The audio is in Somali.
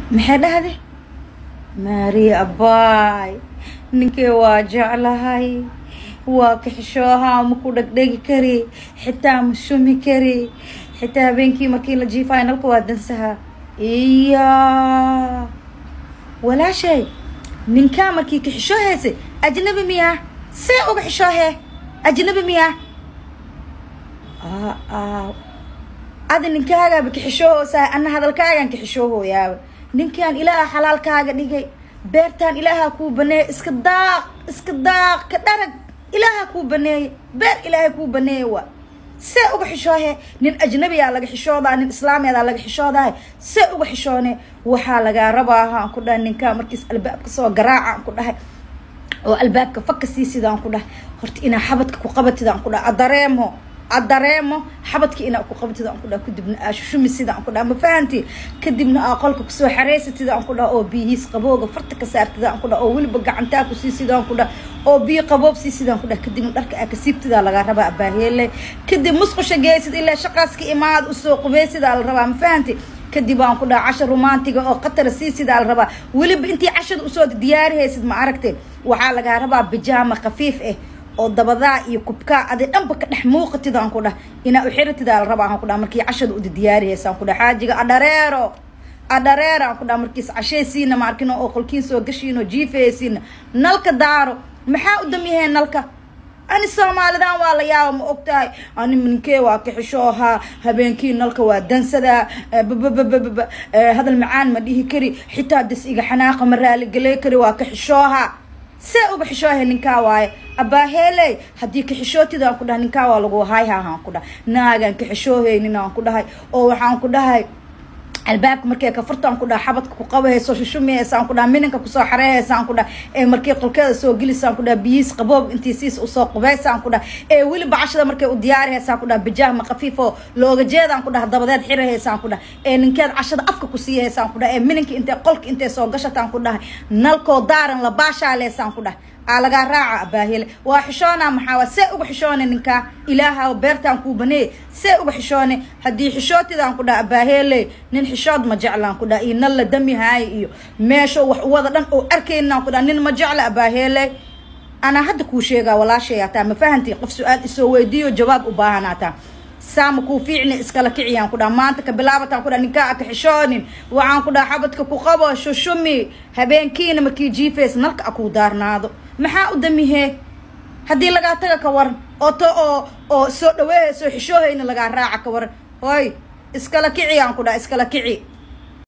maxay dhahday maari abaay ninkee waa jeclahay waa kaxishoohaa ma ku dhegdhegi kari xitaa ma shumi kari xitaa habeenkii markii la jiifaayo nalka waa dansahaa iya walaashay ninkaa markii kaxishoo heysay ajnabi miyaa see uga xishoohee ajnabi miyaa adi ninkaagaaba kaxishoohoosahay ana hadalkaagaan kaxishoohooyaaba ninkaan ilaaha xalaalkaaga dhigay beertaan ilaaha kuu baneeyay iska daaq iska daaq ka dharag ilaaha kuu baneeyay beer ilaahay kuu baneeyay waa see uga xishoohe nin ajnabiyaa laga xishoodaa nin islaamiyadaa laga xishoodahay see uga xishoone waxaa lagaa rabaaha aan ku dhahay ninkaa markiis albaabka soo garaaca aan ku dhahay oo albaabka faka sii sidaan ku dhahay horta inaa xabadka ku qabatid aan ku dhahay adareemo adareemo xabadka inaa ku qabatid aan ku dhaha kadibna aa shushumi sida aan ku dhaha ma fahanti kadibna aa qolka kusoo xareysatid aan ku dhaha oo biyihiis qabooga farta ka saartid aan ku dhaha oo weliba gacantaa ku sii sidaan ku dhaha oo biyo qaboob sii sidaan ku dhaha kadibna dharka aa kasiibtidaa lagaa rabaa abaaheele kadib musqusha geysid ilaa shaqaaska imaad usoo qubeysidaa la rabaa ma fahanti kadib aan ku dhaha casha romantiga oo qatara sii sidaa la rabaa weliba intii cashada usoo diyaarihaysid ma aragtay waxaa lagaa rabaa bijaama khafiif ah oo dabadaa iyo kubkaa adi dhanba ka dhex muuqatid aan ku dhah inaa uxiratidaa la rabaa aan ku dhaha markii cashada uda diyaarihaysa aan ku dhaha xaajiga adhareero adhareero aan ku dhaha markiis cashaysiina ma arkino oo qolkiin soo gashiino jiifaysiina nalka daaro maxaa u damyaheen nalka ani soomaalidan waa la yaaba ma og tahay ani ninkee waa kaxishoohaa habeenkii nalka waa dansadaa bababababa hadal macaan ma dhihi kari xitaa das iga xanaaqa ma raaligeley kari waa kaxishoohaa see uga xishoohe ninkaa waaye abaaheeley haddii kaxishootida aan ku dhahay ninkaa waa lagu hayhahaan ku dhahay naagaan kaxishoohaynin aan ku dhahay oo waxaan ku dhahay albaabka markay kafurtaan ku dhaha xabadka ku qabahayso shushumihaysaan ku dhaha mininka kusoo xareehaysaan ku dhaha ee markii qolkeeda soo gelisaan ku dhaha biyiis qaboob intii siis usoo qubaysaan ku dhaha ee weliba cashada markay u diyaarihaysaan ku dhaha bijaahma khafiif oo looga jeedaan ku dhaha dabadeed xirahaysaan ku dhaha ee ninkeed cashada afka ku siihaysaan ku dhaha ee mininka intay qolka intay soo gashataan ku dhahay nalkoo daaran la baashaaleysaan ku dhaha aa lagaa raaca abaahele waa xishoona maxaa see uga xishoone ninkaa ilaaha beertaan kuu baneey see uga xishoone haddii xishootidaan ku dhaha abaahele nin xishood ma jeclaan ku dhaha iyo nan la damihaayo iyo meesha wax uwada dhan oo arkaynaan ku dhaha nin ma jecla abaahele anaa hadda kuu sheegaa walaashayaataa ma fahanti qof su-aal isoo weydiiyo jawaab u baahanaataa saama kuu fiicni iskala kiciyaan ku dhaha maanta ka bilaabataan ku dhaha ninkaa aka xishoonin waxaan ku dhaha xabadka ku qabo shushumi habeenkiina markii jiifays nalka a kuu daarnaado maxaa u damihee haddii lagaa taga ka waran oo to oo oo soo dhaweehayso xishoohayna lagaa raaca ka waran hoy iskala kiciyaan ku dhaha iskala kici